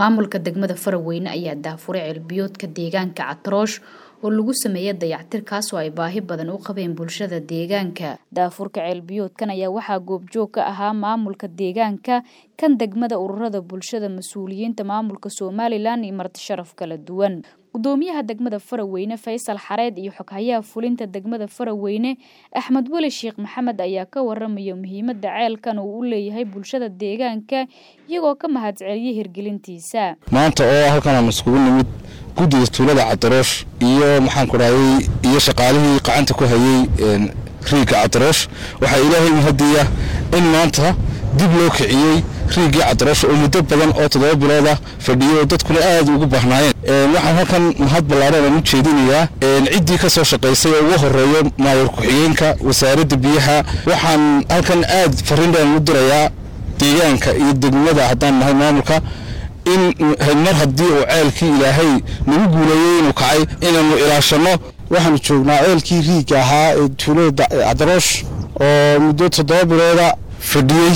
maamulka degmada faraweyne ayaa daafuray ceelbiyoodka deegaanka catroosh oo lagu sameeyay dayactir kaasoo ay baahi badan u qabeen bulshada deegaanka daafurka ceelbiyoodkan ayaa waxaa goobjoog ka ahaa maamulka deegaanka kan degmada ururada bulshada mas-uuliyiinta maamulka somalilan iyo marti sharaf kala duwan gudoomiyaha degmada faraweyne faysal xareed iyo xoghayaha fulinta degmada faraweyne axmed weli sheekh maxamed ayaa ka waramaya muhiimada ceelkan uu u leeyahay bulshada deegaanka iyagoo ka mahadceliyay hirgelintiisa maanta oo halkan aan iskugu nimid guddiga tuulada cadaroosh iyo maxaan ku dhahday iyo shaqaalihii qacanta ku hayay riigga cadaroosh waxaa ilaahay mahadiya in maanta dib loo kiciyey riiggii cadaroosh oo muddo badan oo toddoba bilooda fadhiyay oo dadkuna aad ugu baahnaayeen waxaan halkan mahad ballaaran aan u jeedinayaa ciddii ka soo shaqaysay oo ugu horeeyo maayar ku-xigeenka wasaaradda biyaha waxaan halkan aad farriindhaan u dirayaa deegaanka iyo degmada haddaan nahay maamulka in mar haddii uu ceelkii ilaahay nagu guuleeyey inuu kacay inaannu ilaashanno waxaanu joognaa ceelkii riigga ahaa ee tuulada cadaroosh oo muddo toddoba bilooda fadhiyey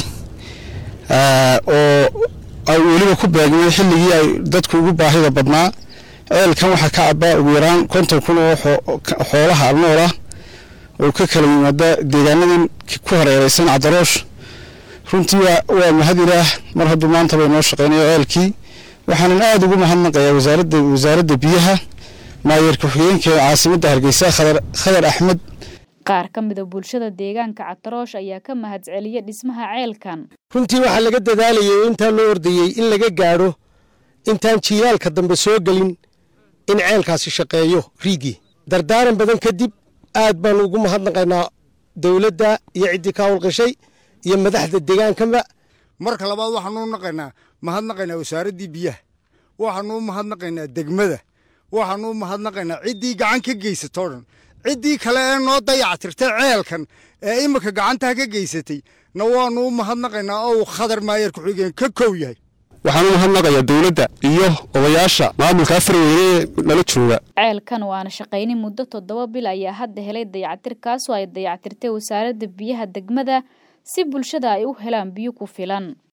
oo ay weliba ku beegmay xilligii ay dadku ugu baahida badnaa ceelkan waxaa ka cabaa ugu yaraan konton kun oo xoolaha alnool ah oo ka kala yimaada deegaanadan ku hareereysan cadaroosh runtii waa mahad ilaah mar hadduu maanta bay noo shaqeynayo ceelkii waxaanan aada ugu mahadnaqayaa wasaaradda wasaaradda biyaha maayeer ku-xigeenka caasimadda hargeysa khadar axmed qaar ka mida bulshada deegaanka cataroosh ayaa ka mahadceliyay dhismaha ceelkan runtii waxaa laga dadaalayay intaa loo ordayey in laga gaadho intaan jiilaalka dambe soo gelin in ceelkaasi shaqeeyo riigii dardaaran badan kadib aad baanu ugu mahadnaqaynaa dowladda iyo ciddii ka howlqashay iyo madaxda deegaankaba marka labaad waxaanu naqaynaa mahadnaqaynaa wasaaraddii biyaha waxaanu u mahadnaqaynaa degmada waxaanu u mahadnaqaynaa ciddii gacan ka geysatoo dhan ciddii kale ee noo dayactirtay ceelkan ee imika gacantaa ka geysatay na waanu u mahadnaqaynaa oo uu khadar maayeer ku-xigeen ka kow yahay waxaan u mahadnaqayaa dowladda iyo odayaasha maamulka farweyne nala jooga ceelkan oo aana shaqaynin muddo toddoba bil ayaa hadda helay dayactir kaasoo ay dayactirtay wasaaradda biyaha degmada si bulshada ay u helaan biyo ku filan